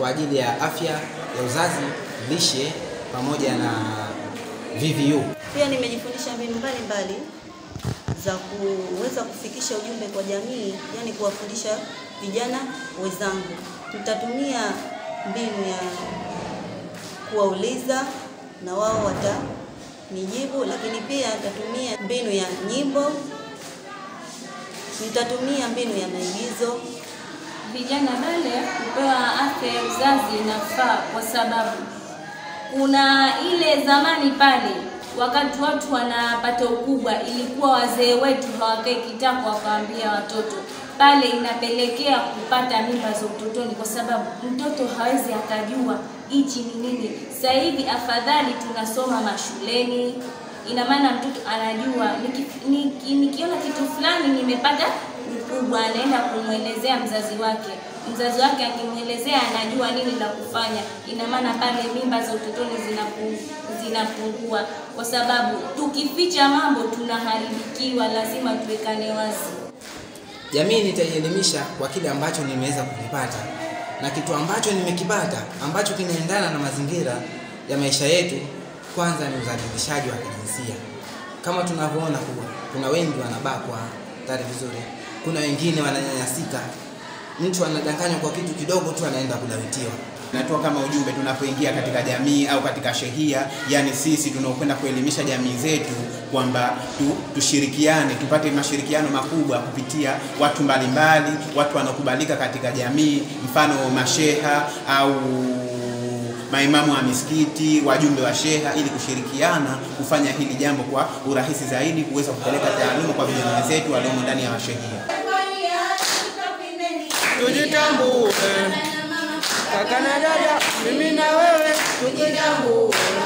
kwa ajili ya afya ya uzazi, lishe pamoja na VVU. Pia nimejifundisha mbinu mbalimbali za kuweza kufikisha ujumbe kwa jamii, yani kuwafundisha vijana wenzangu. Nitatumia mbinu ya kuwauliza na wao watanijibu, lakini pia nitatumia mbinu ya nyimbo, nitatumia mbinu ya maigizo. Vijana wale kupewa afya ya uzazi inafaa kwa sababu kuna ile zamani pale wakati watu wanapata ukubwa, ilikuwa wazee wetu hawakai kitako wakawaambia watoto pale, inapelekea kupata mimba za utotoni, kwa sababu mtoto hawezi akajua hichi ni nini. Sasa hivi afadhali tunasoma mashuleni, ina maana mtoto anajua niki- niki- nikiona kitu fulani nimepata ukubwa, anaenda kumwelezea mzazi wake mzazi wake akimwelezea anajua nini la kufanya. Ina maana pale mimba za utotoni zinapu- zinapungua, kwa sababu tukificha mambo tunaharibikiwa. Lazima tuwekane wazi. Jamii nitaielimisha kwa kile ambacho nimeweza kukipata na kitu ambacho nimekipata ambacho kinaendana na mazingira ya maisha yetu. Kwanza ni udhalilishaji wa kijinsia, kama tunavyoona kuwa kuna wengi wanabakwa tari vizuri, kuna wengine wananyanyasika. Mtu anadanganywa kwa kitu kidogo tu anaenda kulawitiwa. Natoa kama ujumbe tunapoingia katika jamii au katika shehia, yani sisi tunaokwenda kuelimisha jamii zetu kwamba tu, tushirikiane tupate mashirikiano makubwa kupitia watu mbalimbali, watu wanaokubalika katika jamii, mfano masheha au maimamu wa misikiti, wajumbe wa sheha, ili kushirikiana kufanya hili jambo kwa urahisi zaidi, kuweza kupeleka taaluma kwa vijana wenzetu waliomo ndani ya mashehia. Tujitambue kaka na dada, mimi na wewe tujitambue.